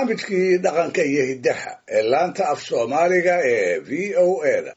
barnaamijkii dhaqanka iyo hiddaha ee laanta af soomaaliga ee v o e da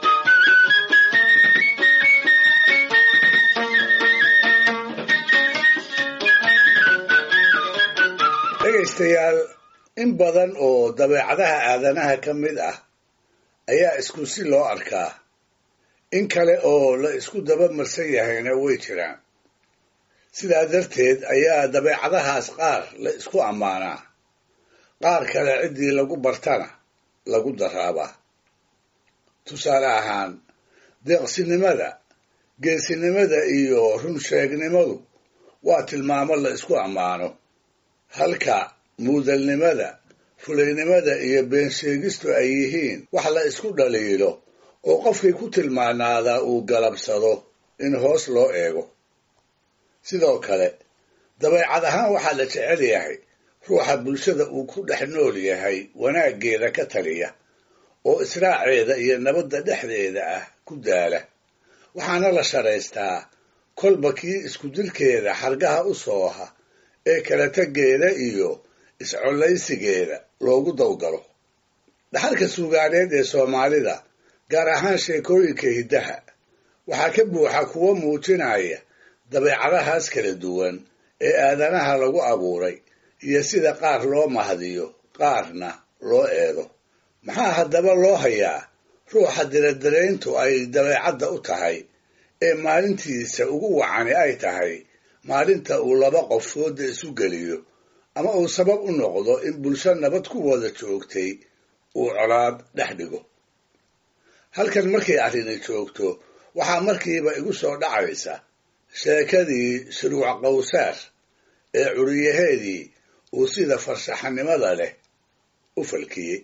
dhegaystayaal in badan oo dabeecadaha aadanaha ka mid ah ayaa isku si loo arkaa in kale oo la isku daba marsan yahayna way jiraan sidaa darteed ayaa dabeecadahaas qaar la isku ammaanaa qaar kale ciddii lagu bartana lagu daraabaa tusaale ahaan deeqsinimada geesinimada iyo runsheegnimadu waa tilmaamo la isku ammaano halka muudalnimada fulaynimada iyo beensheegistu ay yihiin wax la isku dhaliilo oo qofkii ku tilmaanaadaa uu galabsado in hoos loo eego sidoo kale dabeecad ahaan waxaa la jecel yahay ruuxa bulshada uu ku dhex nool yahay wanaaggeeda ka taliya oo israaceeda iyo nabadda dhexdeeda ah ku daala waxaana la sharaystaa kolba kii iskudilkeeda xargaha u sooha ee kala tegeeda iyo iscollaysigeeda loogu dawgalo dhaxalka suugaaneed ee soomaalida gaar ahaan sheekooyinka hiddaha waxaa ka buuxa kuwo muujinaya dabeecadahaas kala duwan ee aadanaha lagu abuuray iyo sida qaar loo mahdiyo qaarna loo eedo maxaa haddaba loo hayaa ruuxa diradirayntu ay dabeecadda u tahay ee maalintiisa ugu wacani ay tahay maalinta uu laba qof fooda isu geliyo ama uu sabab u noqdo in bulsho nabad ku wada joogtay uu colaad dhex dhigo halkan markay arrini joogto waxaa markiiba igu soo dhacaysa sheekadii shuruuc qawsaar ee curiyaheedii uu sida farshaxanimada leh u falkiyey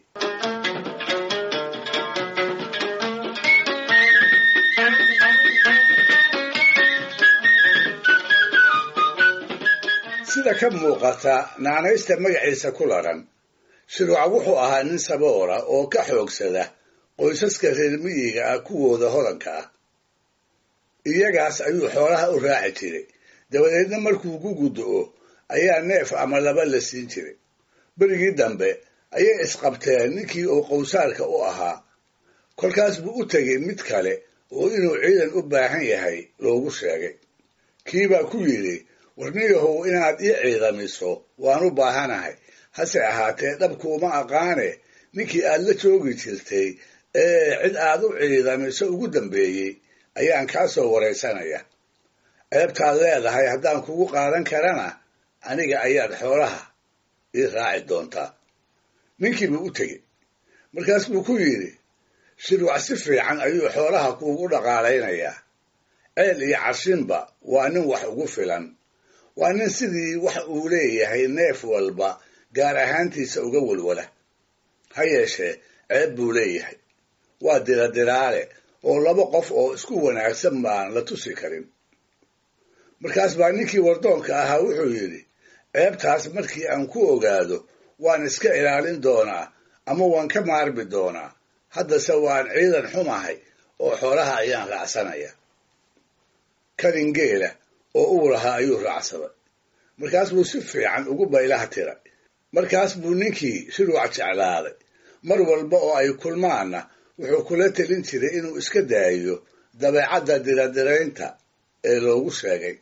sida ka muuqata naanaysta magaciisa ku laran shuruuca wuxuu ahaa nin saboora oo ka xoogsada qoysaska reer miyiga ah kuwooda hodanka ah iyagaas ayuu xoolaha u raaci jiray dabadeedna markuu ku guddo-o ayaa neef ama laba la siin jiray berigii dambe ayay isqabteen ninkii uu qowsaarka u ahaa kolkaas buu u tegay mid kale oo inuu ciidan u baahan yahay loogu sheegay kiibaa ku yidhi warniyahow inaad ii ciidamiso waan u baahanahay hase ahaatee dhabkuuma aqaane ninkii aad la joogi jirtay ee cid aad u ciidamiso ugu dambeeyey ayaan kaa soo waraysanaya ceebtaad leedahay haddaan kugu qaadan karana aniga ayaad xoolaha ii raaci doontaa ninkii buu u tegey markaas buu ku yidhi shirwac si fiican ayuu xoolaha kuugu dhaqaalaynayaa ceel iyo cashinba waa nin wax ugu filan waa nin sidii wax uu leeyahay neef walba gaar ahaantiisa uga walwala ha yeeshee ceeb buu leeyahay waa diradiraale oo laba qof oo isku wanaagsan baan la tusi karin markaas baa ninkii wardoonka ahaa wuxuu yidhi ceebtaas markii aan ku ogaado waan iska ilaalin doonaa ama waan ka maarmi doonaa haddase waan ciidan xumahay oo xoolaha ayaan raacsanaya karin geela oo uu lahaa ayuu raacsaday markaas buu si fiican ugu baylaha tiray markaas buu ninkii shuruuc jeclaaday mar walba oo ay kulmaanna wuxuu kula telin jiray inuu iska daayo dabeecadda diradiraynta ee loogu sheegay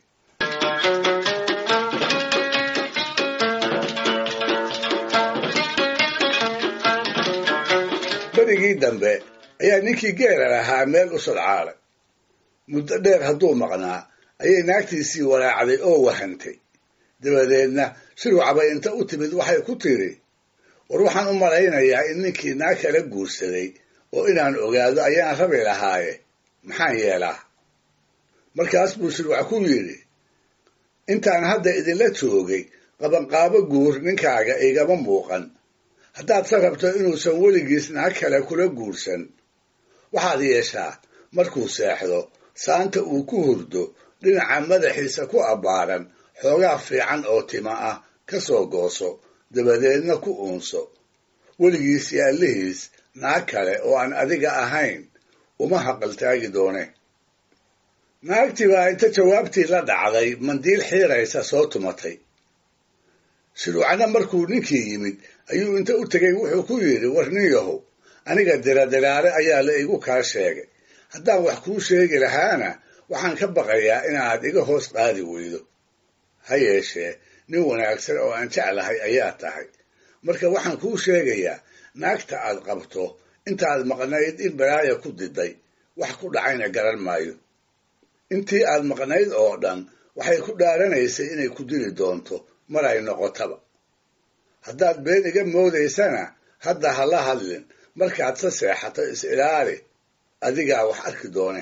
berigii dambe ayaa ninkii geela lahaa meel u sodcaalay muddo dheer hadduu maqnaa ayay naagtiisii walaacday oo wahantay dabadeedna shuruucbay inta u timid waxay ku tidhi war waxaan u malaynayaa in ninkii naag kala guursaday oo inaan ogaado ayaan rabi lahaaye maxaan yeelaa markaas buu shuruuc ku yidhi intaan hadda idinla joogay qabanqaabo guur ninkaaga igama muuqan haddaad se rabto inuusan weligiis naag kale kula guursan waxaad yeeshaa markuu seexdo saanta uu ku hurdo dhinaca madaxiisa ku abbaaran xoogaa fiican oo tima ah ka soo gooso dabadeedna ku uunso weligiis iyo allihiis naag kale oo aan adiga ahayn uma haqaltaagi doone naagtii baa inta jawaabtii la dhacday mandiil xiiraysa soo tumatay shuruucna markuu ninkii yimid ayuu inta u tegay wuxuu ku yidhi war nin yahow aniga diradiraare ayaa la igu kaa sheegay haddaan wax kuu sheegi lahaana waxaan ka baqayaa inaad iga hoos qaadi weydo ha yeeshee nin wanaagsan oo aan jeclahay ayaa tahay marka waxaan kuu sheegayaa naagta aad qabto intaad maqnayd in balaaya ku diday wax ku dhacayna garan maayo intii aad maqnayd oo dhan waxay ku dhaaranaysay inay ku dili doonto mar ay noqotaba haddaad been iga moodaysana hadda ha la hadlin markaad sa seexato is ilaali adigaa wax arki doone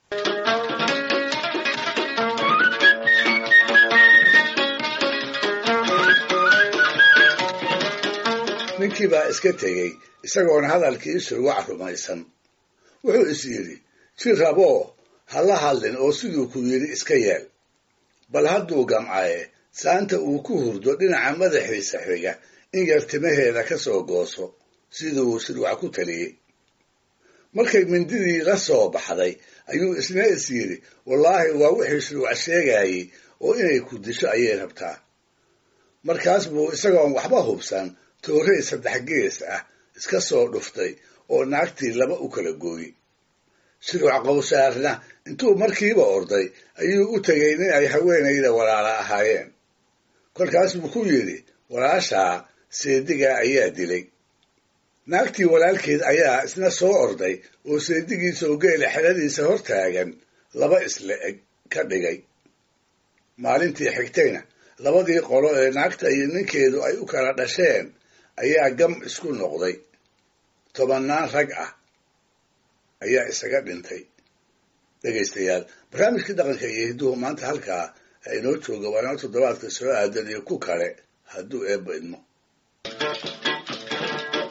ninkii baa iska tegey isagoona hadalkii surwac rumaysan wuxuu is yidhi si raboo ha la hadlin oo siduu ku yidhi iska yeel bal hadduu gamcaye saanta uu ku hurdo dhinaca madaxiisa xiga in yar timaheeda ka soo gooso siduu shirwac ku taliyey markay mindidii la soo baxday ayuu isna is yidhi wallaahi waa wixii shirwac sheegayey oo inay ku disho ayay rabtaa markaas buu isagoon waxba hubsan toorey saddex gees ah iska soo dhuftay oo naagtii laba u kala gooyey shirwac qowsaarna intuu markiiba orday ayuu u tegay nin ay haweenayda walaala ahaayeen kolkaas buu ku yidhi walaashaa seedigaa ayaa dilay naagtii walaalkeed ayaa isna soo orday oo seedigiisoo geela xeladiisa hor taagan laba isle eg ka dhigay maalintii xigtayna labadii qolo ee naagta iyo ninkeedu ay u kala dhasheen ayaa gam isku noqday tobannaan rag ah ayaa isaga dhintay dhegaystayaal barnaamijkii dhaqanka iyo hidduhu maanta halkaa ha inoo jooga waa inoo toddobaadka soo aadan iyo ku kale hadduu eebba idmo